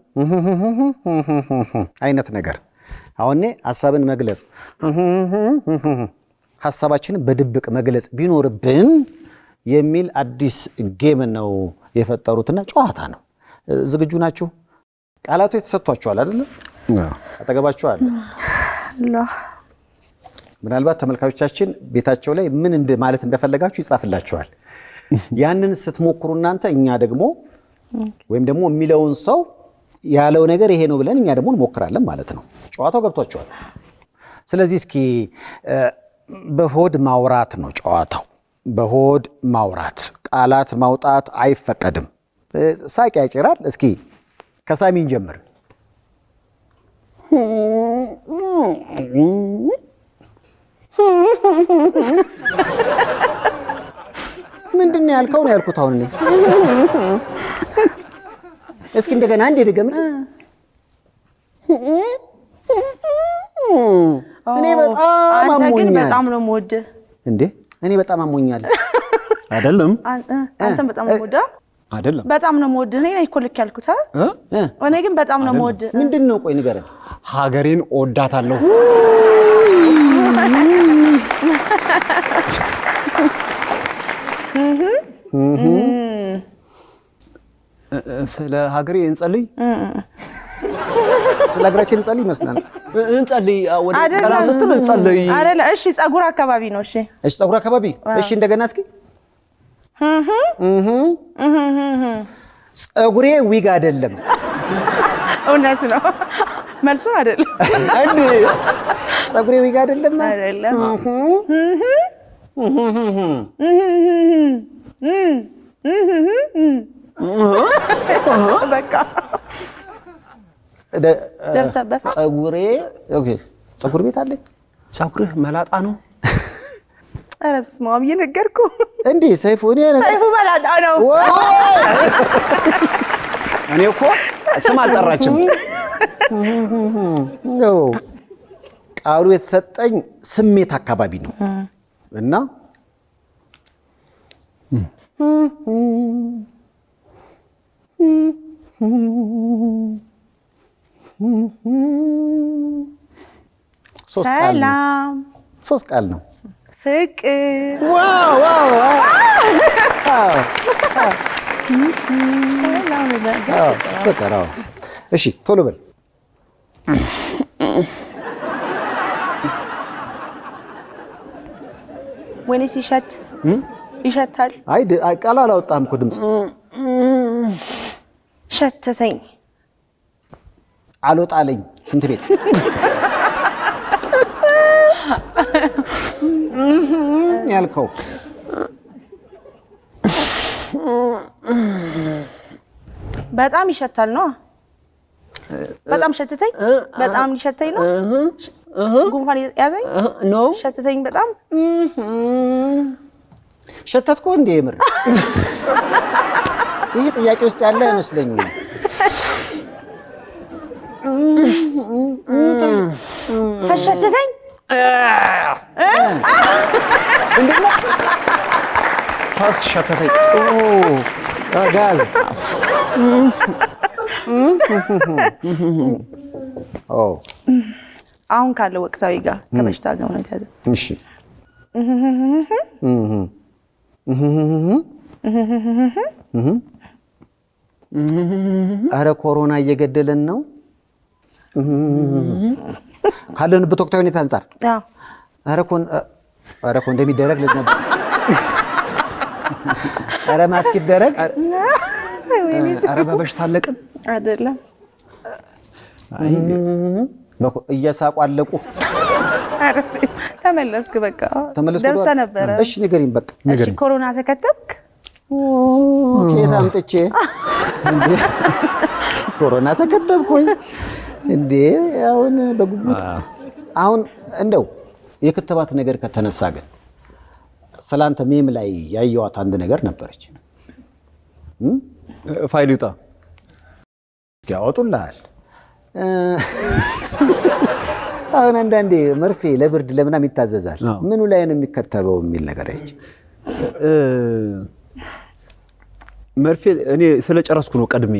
አይነት ነገር አሁን እኔ ሀሳብን መግለጽ ሀሳባችንን በድብቅ መግለጽ ቢኖርብን የሚል አዲስ ጌም ነው የፈጠሩትና ጨዋታ ነው። እ፣ ዝግጁ ናችሁ? ቃላቶች ተሰጥቷችኋል አይደለም? አጠገባችሁ አለ። ምናልባት ተመልካቾቻችን ቤታቸው ላይ ምን እንደ ማለት እንደፈለጋችሁ ይጻፍላችኋል። ያንን ስትሞክሩ እናንተ እኛ ደግሞ ወይም ደግሞ የሚለውን ሰው ያለው ነገር ይሄ ነው ብለን እኛ ደግሞ እንሞክራለን ማለት ነው። ጨዋታው ገብቷችኋል። ስለዚህ እስኪ እ፣ በሆድ ማውራት ነው ጨዋታው። በሆድ ማውራት ቃላት ማውጣት አይፈቀድም። እ፣ ሳቅ ያጭራል። እስኪ ከሳሚን ጀምር። ምንድን ነው ያልከው? ነው ያልኩት። አሁን እኔ እስኪ እንደገና አንዴ ድገም። እኔ በጣም አንተ ግን አሞኛል። በጣም ነው የምወድህ። እንዴ እኔ በጣም አሞኛል። አይደለም አን- እ፣ አንተም በጣም ነው የምወድህ። አይደለም በጣም ነው የምወድህ። እኔ ነኝ እኮ ልክ ያልኩት አይደል? እ? እ፣ እኔ ግን በጣም ነው የምወድህ። ምንድን ነው? ቆይ ንገረን። ሀገሬን እወዳታለሁ። እ- እ- ስለ ሀገሬ እንጸልይ። ስለ እግራችን እንጸልይ ይመስላል። እንጸልይ ወደ ቀና አይደለም ስትል እንጸልይ አይደለም። እሺ ጸጉር አካባቢ ነው። እሺ እሺ፣ ፀጉር አካባቢ እሺ፣ እንደገና እስኪ ፀጉሬ ዊግ አይደለም እውነት ነው። መልሱ አይደለም እንዴ? ፀጉሬ ዊግ አይደለም አይደለም። በቃ ደ- ደርሰበት። ፀጉሬ ኦኬ፣ ፀጉር ቤት አለኝ ፀጉርህ መላጣ ነው ኧረ በስመ አብ እየነገርኩህ እንዴ? ሰይፉ እኔ ሰይፉ በላጣ ነው። እኔ እኮ ስም አልጠራችም ነው ቃሉ የተሰጠኝ ስሜት አካባቢ ነው እና ሶስት ቃል ነው። ሰላም፣ ሶስት ቃል ነው። ፍቅር፣ ዋው ዋው ዋው! አዎ፣ ሰላም ይላል። አዎ፣ ፍቅር አዎ። እሺ ቶሎ በል ወይኔ ሲሸት ይሸታል። አይ ድ- አይ፣ ቃል አላወጣም እኮ ድምፅ ሸተተኝ። አልወጣለኝ ሽንት ቤት ያልከው በጣም ይሸታል ነው። በጣም ሸተተኝ። በጣም ሊሸተኝ ነው። ጉንፋን ያዘኝ። ነው ሸተተኝ በጣም ሸተትኩ እንዴ? የምር ይህ ጥያቄ ውስጥ ያለ አይመስለኝም። ፈሸተተኝ። ፈስ ሸተተኝ ኦ፣ ጋዝ ኦ፣ አሁን ካለው ወቅታዊ ጋር ከበሽታ ጋር ነው የተያዘ። እሺ አረ ኮሮና እየገደለን ነው ካለንበት ወቅታዊ ሁኔታ አንጻር አዎ አረ ኮን አረ ኮን እንደሚደረግ ልጅ ነበር። አረ ማስክ ይደረግ። ኧረ በበሽታ አለቅን አይደለም በኮ- እየሳቁ አለቁ። ኧረ ተመለስክ። በቃ ተመለስኩ ደርሰህ ወደኋላ? ነበረ። እሺ ንገሪኝ በቃ እሺ ኮሮና ተከተብክ? ከየት አምጥቼ እንዴ? ኮሮና ተከተብኩኝ እንዴ? አሁን በጉጉት አሁን እንደው የክትባት ነገር ከተነሳ ግን ስላንተ ሜም ላይ ያየዋት አንድ ነገር ነበረች። ፋይል ይውጣ ያወጡልሃል። እ፣ አሁን አንዳንዴ መርፌ ለብርድ ለምናም ይታዘዛል። አዎ። ምኑ ላይ ነው የሚከተበው የሚል ነገር አይቼ እ፣ መርፌ እኔ ስለጨረስኩ ነው ቀድሜ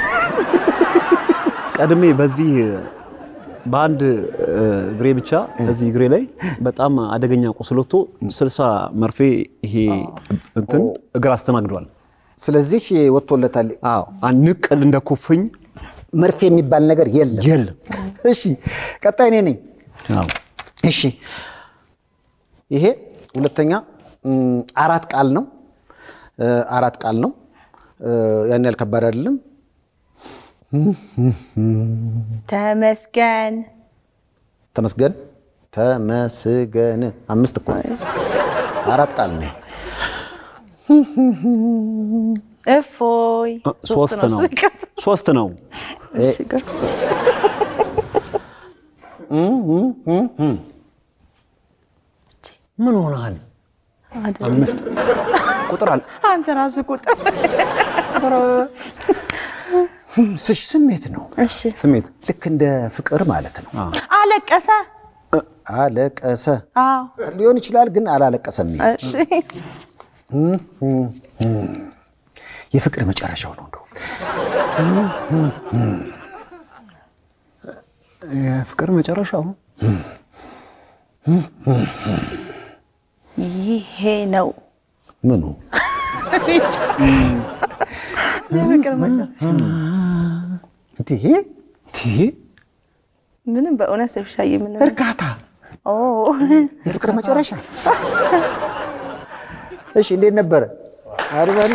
ቀድሜ በዚህ በአንድ እ፣ እግሬ ብቻ በዚህ እግሬ ላይ በጣም አደገኛ ቁስል ወጥቶ ስልሳ መርፌ ይሄ እንትን እግር አስተናግዷል። ስለዚህ ወጥቶለታል። አዎ አንድ ንቅል እንደ ኩፍኝ መርፌ የሚባል ነገር የለም። የለም። እሺ ቀጣይ እኔ ነኝ። አዎ እሺ ይሄ ሁለተኛ እም፣ አራት ቃል ነው። እ፣ አራት ቃል ነው። እ፣ ያን ያህል ከባድ አይደለም። ተመስገን ተመስገን ተመስገን አምስት እኮ አራት ቃል ነው። እፎይ ሶስት ነው ሶስት ነው። እሺ፣ ግን ምን ሆነሃል? አይደለም። አምስት ቁጥር አለ አንተ ራሱ ቁጥር ስሽ ስሜት ነው። እሺ ስሜት ልክ እንደ ፍቅር ማለት ነው። አለቀሰ አለቀሰ አዎ ሊሆን ይችላል፣ ግን አላለቀሰም። እሺ የፍቅር መጨረሻው ነው እንደው የፍቅር መጨረሻው ይሄ ነው ምኑ የፍቅር መጨረሻ እንዲህ ምንም በእውነት ሰብሻዬ ምንም እርካታ፣ ኦ የፍቅር መጨረሻ። እሺ እንዴት ነበረ? አሪፍ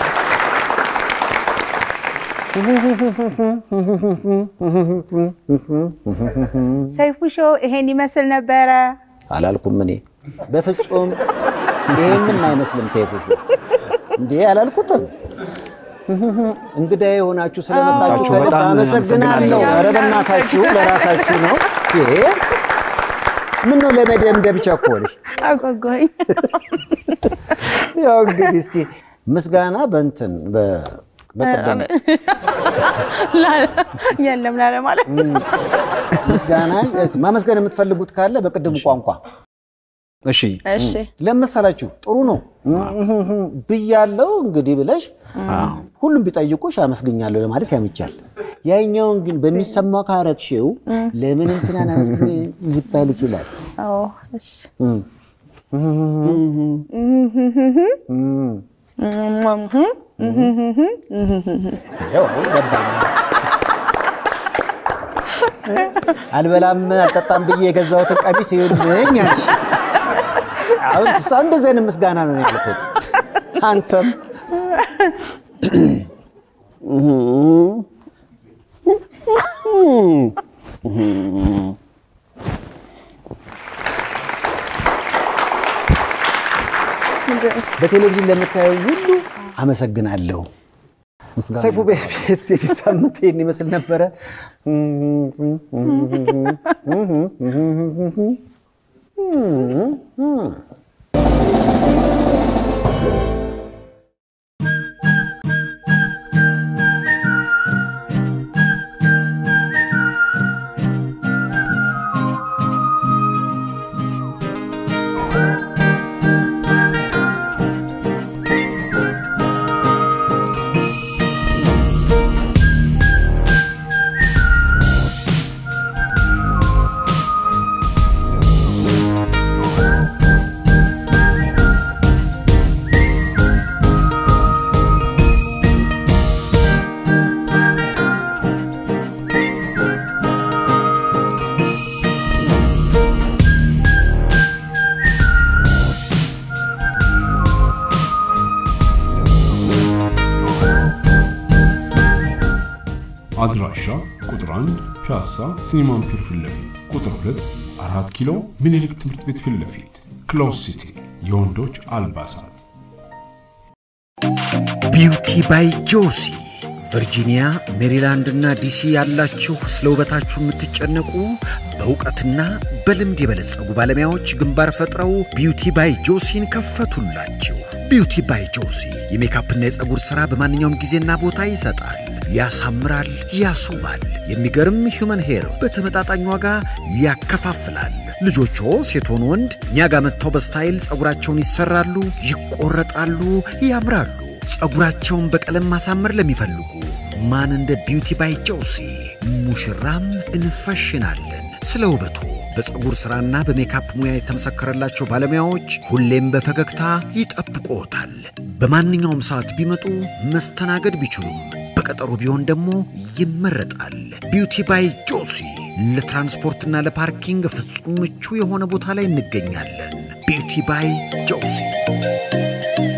ሰይፉ ሾው ይሄን ይመስል ነበረ። አላልኩም እኔ በፍጹም ይሄንን አይመስልም። ሰይፉ ሾው እንዴ አላልኩትም። እንግዳ የሆናችሁ ስለመጣችሁ በጣም ከልብ አመሰግናለሁ። ኧረ በእናታችሁ ለራሳችሁ ነው። ይሄ ምን ነው ለመደምደም ቸኮልሽ? አጓጓኝ። ያው እንግዲህ እስኪ ምስጋና በእንትን በ- በቀደም የለም ላለ ማለት ምስጋና ማመስገን የምትፈልጉት ካለ በቅድሙ ቋንቋ እሺ እሺ ለመሰላችሁ ጥሩ ነው ብያለው እንግዲህ ብለሽ ሁሉም ቢጠይቁሽ አመስግኛለሁ ለማለት ያመቻል። ያኛውን ግን በሚሰማው ካረግሽው ለምን እንትናን አመስግኝ ሊባል ይችላል። አዎ እሺ እም። ያው አሁን ገባኝ። አልበላም አልጠጣም ብዬ የገዛሁትን ቀሚስ ይኸውልኝ አልሽ። አሁን እሷ እንደዚህ አይነት ምስጋና ነው ያልኩት። አንተም በቴሌቪዥን ለምታየው ሁሉ አመሰግናለሁ። ሰይፉ ቤስ የዚህ ሳምንት ይህን ይመስል ነበረ። አድራሻ ቁጥር 1 ፒያሳ ሲኒማን ፒር ፊት ለፊት፣ ቁጥር 2 4 ኪሎ ምኒልክ ትምህርት ቤት ፊት ለፊት፣ ክሎዝ ሲቲ የወንዶች አልባሳት ቢውቲ ባይ ጆሲ ቨርጂኒያ፣ ሜሪላንድ እና ዲሲ ያላችሁ ስለ ውበታችሁ የምትጨነቁ በእውቀትና በልምድ የበለጸጉ ባለሙያዎች ግንባር ፈጥረው ቢውቲ ባይ ጆሲን ከፈቱላችሁ። ቢውቲ ባይ ጆሲ የሜካፕና የፀጉር ሥራ በማንኛውም ጊዜና ቦታ ይሰጣል፣ ያሳምራል፣ ያስውባል። የሚገርም ሂውመን ሄር በተመጣጣኝ ዋጋ ያከፋፍላል። ልጆቹ ሴት ሆኑ ወንድ እኛ ጋር መጥተው በስታይል ፀጉራቸውን ይሰራሉ፣ ይቆረጣሉ፣ ያምራሉ። ፀጉራቸውን በቀለም ማሳመር ለሚፈልጉ ማን እንደ ቢውቲ ባይ ጆሲ ሙሽራም እንፈሽናለን። ስለ ውበቱ በፀጉር ሥራና በሜካፕ ሙያ የተመሰከረላቸው ባለሙያዎች ሁሌም በፈገግታ ይጠብቅዎታል። በማንኛውም ሰዓት ቢመጡ መስተናገድ ቢችሉም በቀጠሮ ቢሆን ደግሞ ይመረጣል። ቢውቲ ባይ ጆሲ ለትራንስፖርትና ለፓርኪንግ ፍጹም ምቹ የሆነ ቦታ ላይ እንገኛለን። ቢውቲ ባይ ጆሲ